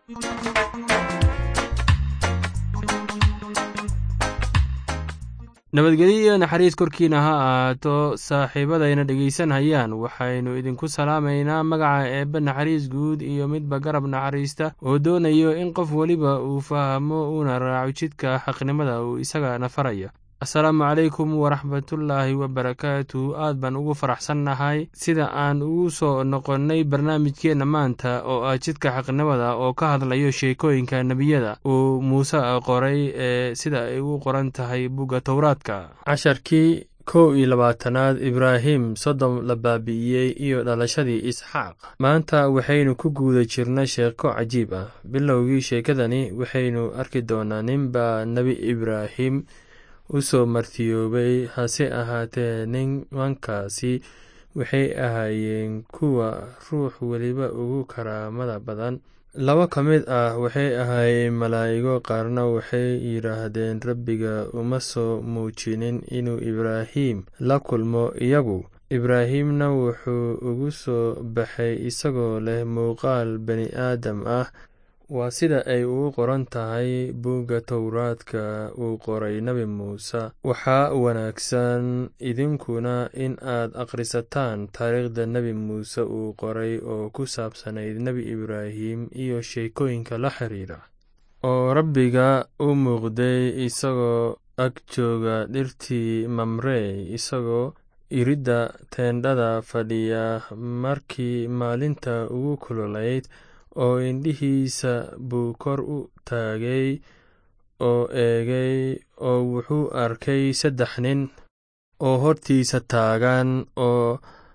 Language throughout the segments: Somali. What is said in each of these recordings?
nabadgelyo iyo naxariis korkiina ha ahaato saaxiibadayna dhegaysanhayaan waxaynu idinku salaamaynaa magaca eebbe naxariis guud iyo midba garab naxariista oo doonayo in qof weliba uu fahmo uuna raaco jidka xaqnimada uu isagana farayo asalaamu calaykum waraxmatullaahi wabarakaatu aad baan ugu faraxsannahay sida aan ugu soo noqonnay barnaamijkeenna maanta oo ah jidka xaqnimada oo ka hadlayo sheekooyinka nebiyada uu muuse qoray ee sida ay ugu qoran tahay bugga towraadka casharkii kow iyo labaatanaad ibraahim sodom la baabi'iyey iyo dhalashadii isxaaq maanta waxaynu ku guuda jirna sheeko cajiib ah bilowgii sheekadani waxaynu arki doonaa ninbaa nebi ibraahim u soo martiyoobay hase ahaatee nimankaasi waxay ahaayeen kuwa ruux weliba ugu karaamada badan laba ka mid ah waxay ahaayeen malaa'igo qaarna waxay yidhaahdeen rabbiga uma soo muujinin inuu ibraahim la kulmo iyagu ibraahimna wuxuu ugu soo baxay isagoo leh muuqaal bani aadam ah waa sida ay ugu qoran tahay buugga towraadka uu qoray nebi muuse waxaa wanaagsan idinkuna in aad akhrisataan taariikhda nebi muuse uu qoray oo ku saabsanayd nebi ibraahim iyo sheekooyinka la xiriira oo rabbiga u muuqday isagoo ag jooga dhirtii mamrey isagoo iridda teendhada fadhiya markii maalinta ugu kululayd oo indhihiisa buu kor u taagay oo eegay oo wuxuu arkay saddex nin oo hortiisa taagan oo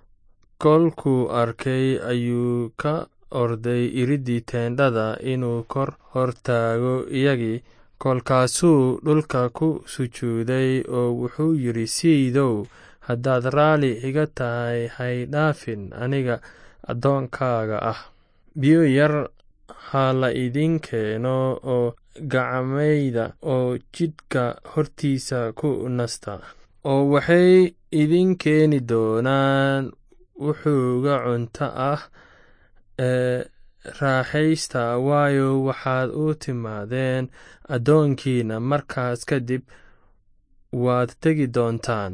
kolkuu arkay ayuu ka orday iriddii teendhada inuu kor hor taago iyagii kolkaasuu dhulka ku sujuuday oo wuxuu yidhi siidow haddaad raalli iga tahay hay dhaafin aniga addoonkaaga ah biyo yar ha la idin keeno oo gacmayda oo jidhka hortiisa ku nasta oo waxay idin keeni doonaan wuxuuga cunto ah ee raaxaysta waayo waxaad u timaadeen addoonkiina markaas kadib waad tegi doontaan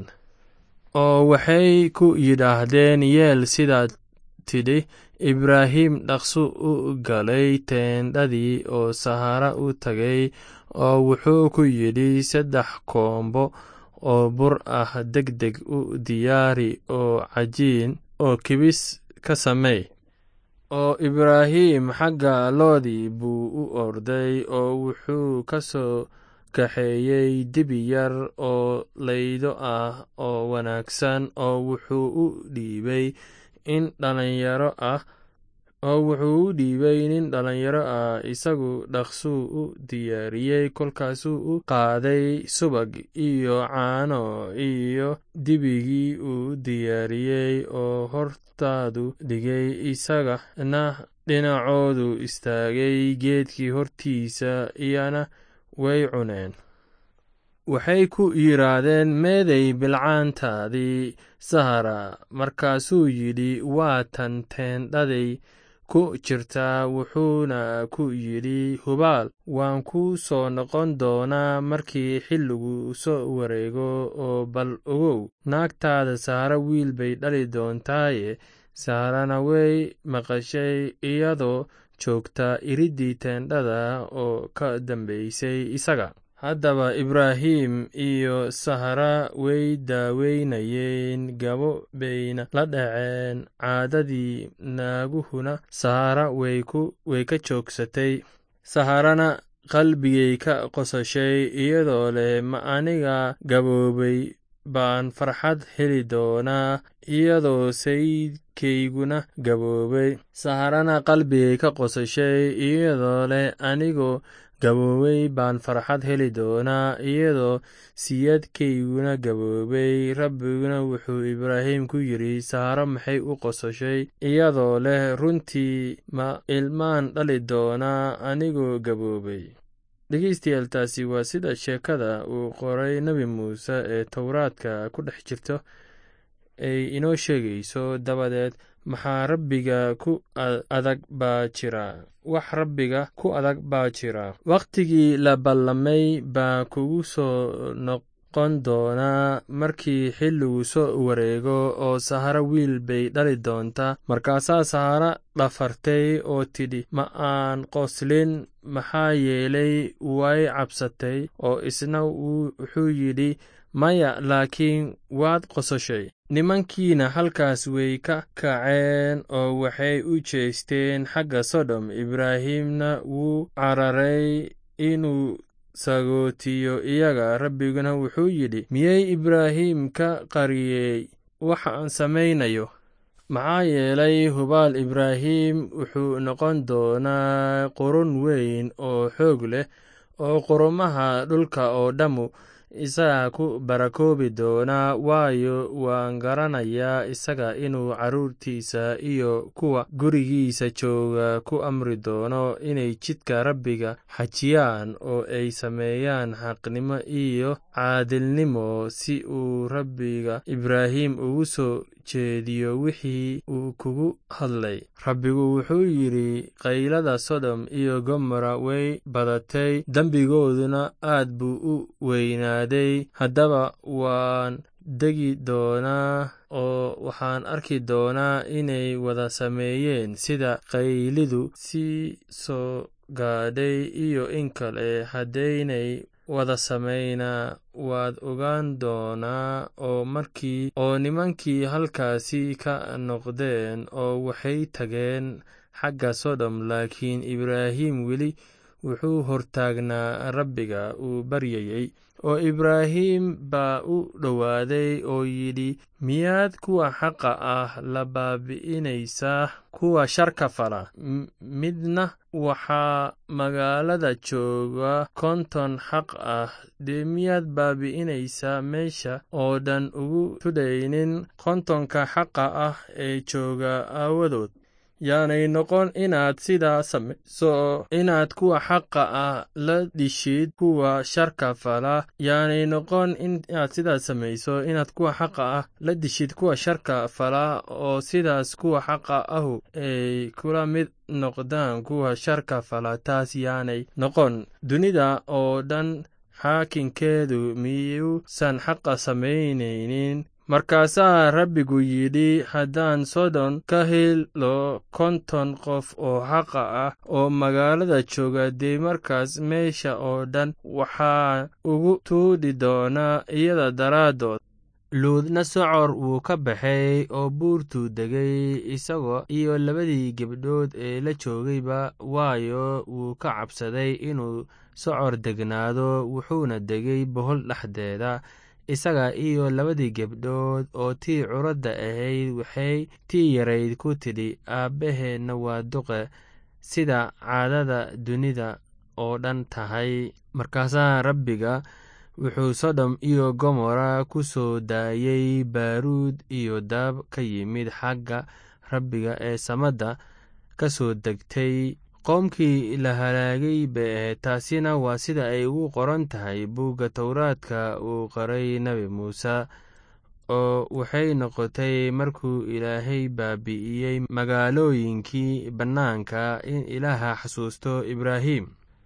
oo waxay ku yidhaahdeen yeel sidaad tidhi ibraahim dhaqsu u galay teendhadii oo sahara u tagay oo wuxuu ku yidhi saddex koombo oo bur ah deg deg u diyaari oo cajiin oo kibis ka samey oo ibraahim xagga loodii buu u orday oo wuxuu ka soo kaxeeyey dibi yar oo laydo ah oo wanaagsan oo wuxuu u dhiibay in dhalinyaro ah oo wuxuu u dhiibay nin dhalinyaro ah isagu dhaqsuu u diyaariyey kolkaasuu u qaaday subag iyo caano iyo dibigii uu diyaariyey oo hortaadu dhigay isagana dhinacoodu istaagay geedkii hortiisa iyana way cuneen waxay ku yidhaahdeen meeday bilcaantaadii sahara markaasuu yidhi waa tan teendhaday ku jirtaa wuxuuna ku yidhi hubaal waan ku soo noqon doonaa markii xilligu soo wareego oo bal ogow naagtaada sahara wiil bay dhali doontaaye saharana way maqashay iyadoo joogta iriddii teendhada oo ka dambaysay isaga haddaba ibraahim iyo sahara way daaweynayeen gabo bayna la dhaceen caadadii naaguhuna sahara way ka joogsatay saharana qalbigay ka qosashay iyadoo leh ma aniga gaboobay baan farxad heli doonaa iyadoo sayidkayguna gaboobay saharana qalbigay ka qosashay iyadoo leh anigoo gaboobay baan farxad heli doonaa iyadoo siyadkayguna gaboobay rabbiguna wuxuu ibraahim ku yidhi saharo maxay u qosashay iyadoo leh runtii ma ilmaan dhali doonaa anigoo gaboobay dhegeystayaal taasi waa sida sheekada uu qoray nebi muuse ee towraadka ku dhex jirto ay inoo sheegayso dabadeed maxaa rabbiga ku adag baa jira wax rabbiga ku adag baa jira wakhtigii la ballamay baa kugu soo noqon doonaa markii xilligu soo wareego oo saharo wiil bay dhali doontaa markaasaa sahara dhafartay oo tidhi ma aan qoslin maxaa yeelay way cabsatay oo isna wuxuu yidhi maya laakiin waad qososhay nimankiina halkaas way ka kaceen oo waxay u jeesteen xagga sodom ibraahimna wuu cararay inuu sagootiyo iyaga rabbiguna wuxuu yidhi miyey ibraahim ka qariyey waxaan samaynayo maxaa yeelay hubaal ibraahim wuxuu noqon doonaa qurun weyn oo xoog leh oo qurumaha dhulka oo dhammu isaga ku barakoobi doonaa waayo waan garanayaa isaga inuu carruurtiisa iyo kuwa gurigiisa jooga ku amri doono inay jidka rabbiga xajiyaan oo ay sameeyaan xaqnimo iyo caadilnimo si uu rabbiga ibraahim ugu soo jeediyo wixii uu kugu hadlay rabbigu wuxuu yidhi qaylada sodom iyo gomora way badatay dembigooduna aad buu u weynaaday haddaba waan degi doonaa oo waxaan arki doonaa inay wada sameeyeen sida qaylidu sii soo gaadhay iyo in kale haddaynay wada samaynaa waad ogaan doonaa oo markii oo nimankii halkaasi ka noqdeen oo waxay tageen xagga sodom laakiin ibraahim weli wuxuu hortaagnaa rabbiga uu baryayey oo ibraahim baa u dhowaaday oo yidhi miyaad kuwa xaqa ah la baabi'inaysaa kuwa sharka fala midna waxaa magaalada jooga konton xaq ah dee miyaad baabi'inaysaa meesha oo dhan ugu tudhaynin kontonka xaqa ah ee jooga aawadood yaanay noqon inaad sidaa samayso inaad kuwa xaqa ah la dhishid kuwa sharka fala yaanay noqon inaad sidaas samayso inaad kuwa xaqa ah la dishid kuwa sharka fala oo sidaas kuwa xaqa ahu ay kula mid noqdaan kuwa sharka fala taas yaanay noqon dunida oo dhan xaakinkeedu miyuusan xaqa samaynaynin markaasaa rabbigu yidhi haddaan sodon ka helo konton qof oo xaqa ah oo magaalada jooga dee markaas meesha oo dhan waxaa ugu tuudhi doonaa iyada daraaddood luudna socor wuu ka baxay oo buurtuu degay isagoo iyo labadii gebdhood ee la joogayba waayo wuu ka cabsaday inuu socor degnaado wuxuuna degay bohol dhexdeeda isaga iyo labadii gebdhood oo tii curadda ahayd waxay tii yarayd ku tidhi aabbaheenna waa duqe sida caadada dunida oo dhan tahay markaasaa rabbiga wuxuu sodom iyo gomora ku soo daayey baaruud iyo daab ka yimid xagga rabbiga ee samadda ka soo degtay qoomkii la halaagay bay ahayd taasina waa sida ay ugu qoran tahay buugga towraadka uu qoray nebi muuse oo waxay noqotay markuu ilaahay baabi'iyey magaalooyinkii bannaanka in ilaaha xasuusto ibraahim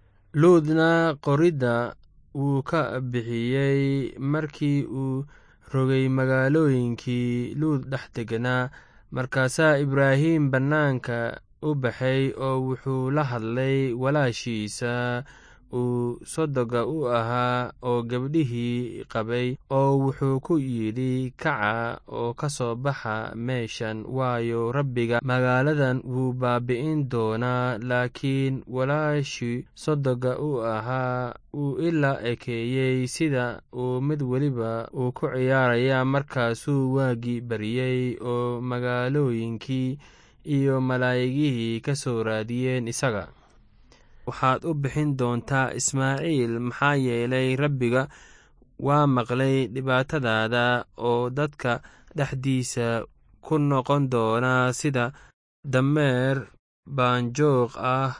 luudna qoridda wuu ka bixiyey markii uu rogay magaalooyinkii luud dhex deganaa markaasaa ibraahim bannaanka u baxay oo wuxuu la hadlay walaashiisa uu sodoga u ahaa oo gabdhihii qabay oo wuxuu ku yidhi kaca oo ka soo baxa meeshan waayo rabbiga magaaladan wuu baabi'in doonaa laakiin walaashii sodoga u ahaa uu ilaa ekeeyey sida uu mid weliba uu ku ciyaaraya markaasuu waagii bariyey oo magaalooyinkii iyo malaa'igihii ka soo raadiyeen isaga waxaad u bixin doontaa ismaaciil maxaa yeelay rabbiga waa maqlay dhibaatadaada oo dadka dhexdiisa ku noqon doonaa sida dameer baanjoog ah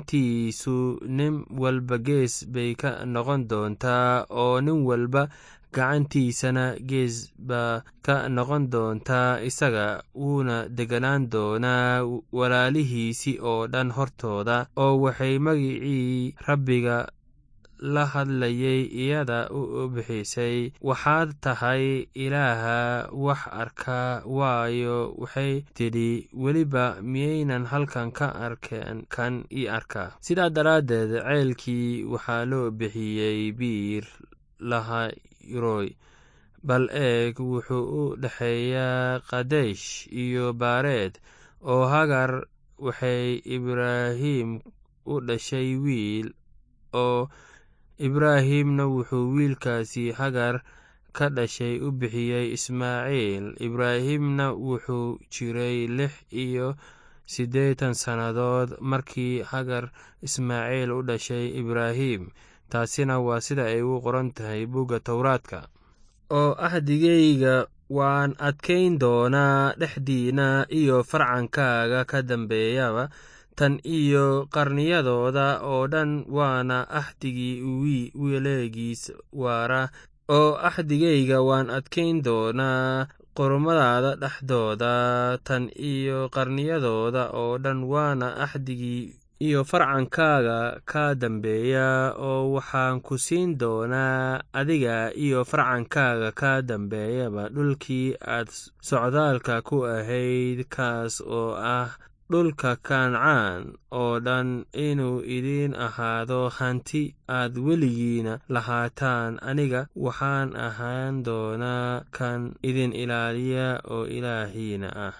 gacantiisu nin walba gees bay ka noqon doontaa oo nin walba gacantiisana gees baa ka noqon doontaa isaga wuuna deganaan doonaa walaalihiisii oo dhan hortooda oo waxay magicii rabbiga la hadlayay iyada u bixisay waxaad tahay ilaaha wax arkaa waayo waxay tidhi weliba miyaynan halkan ka arkeen kan ii arkaa sidaa daraaddeed ceelkii waxaa loo bixiyey biir lahayroy bal eeg wuxuu u dhexeeyaa kadesh iyo baareed oo hagar waxay ibraahim u dhashay wiil oo ibraahimna wuxuu wiilkaasi hagar ka dhashay u bixiyey ismaaciil ibraahimna wuxuu jiray lix iyo siddeetan sannadood markii hagar ismaaciil u dhashay ibraahim taasina waa sida ay u qoran tahay bugga towraadka oo ahdigayga waan adkayn doonaa dhexdiina iyo farcankaaga ka dambeeyaba tan iyo qarniyadooda oo dhan waana axdigii weleegiis waara oo axdigayga waan adkayn doonaa qormadaada dhexdooda tan iyo qarniyadooda oo dhan waana axdigii iyo farcankaaga ka dambeeya oo waxaan ku siin doonaa adiga iyo farcankaaga ka dambeeyaba dhulkii aad socdaalka ku ahayd kaas oo ah dhulka kancaan oo dhan inuu idiin ahaado hanti aad weligiina lahaataan aniga waxaan ahaan doonaa kan idin ilaaliya oo ilaahiina ah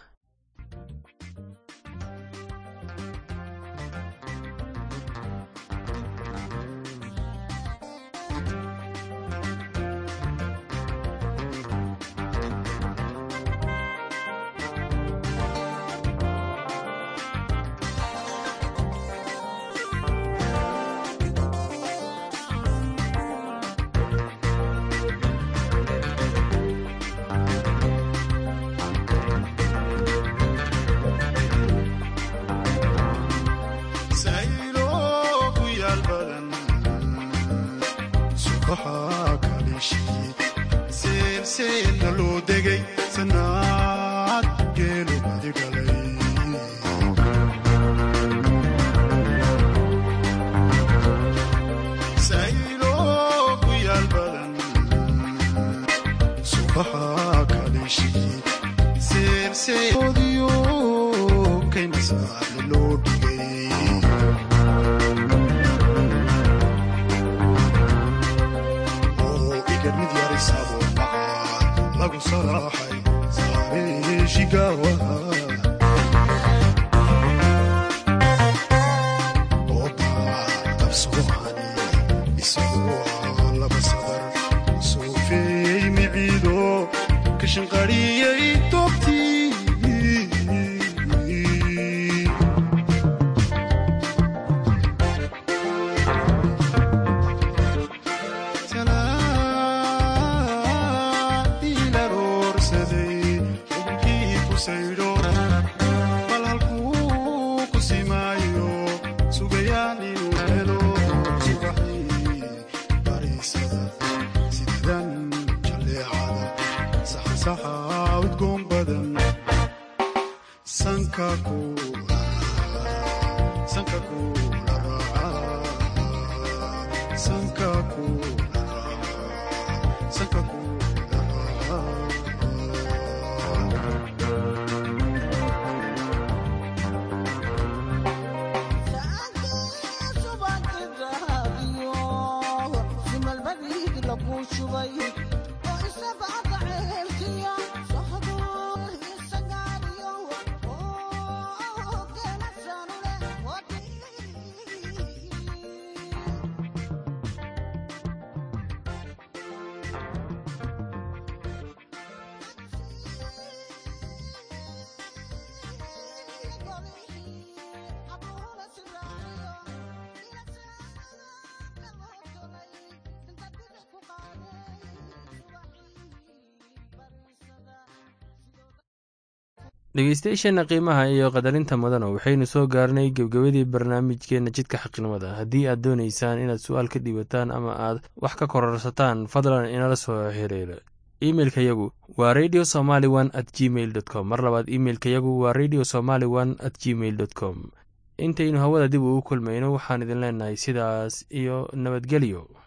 dhegeystayaasheenna qiimaha iyo qadarinta mudana waxaynu soo gaarnay gebgebadii barnaamijkeenna jidka xaqnimada haddii aad doonaysaan inaad su-aal ka dhiibataan ama aad wax ka kororsataan fadlan inala soo xiriira imeilka yagu waa radio somaly one at gmail dot com mar labaad imeilka yagu waa radio somaly one at gmail dot com intaynu hawada dib ugu kulmayno waxaan idin leenahay sidaas iyo nabadgelyo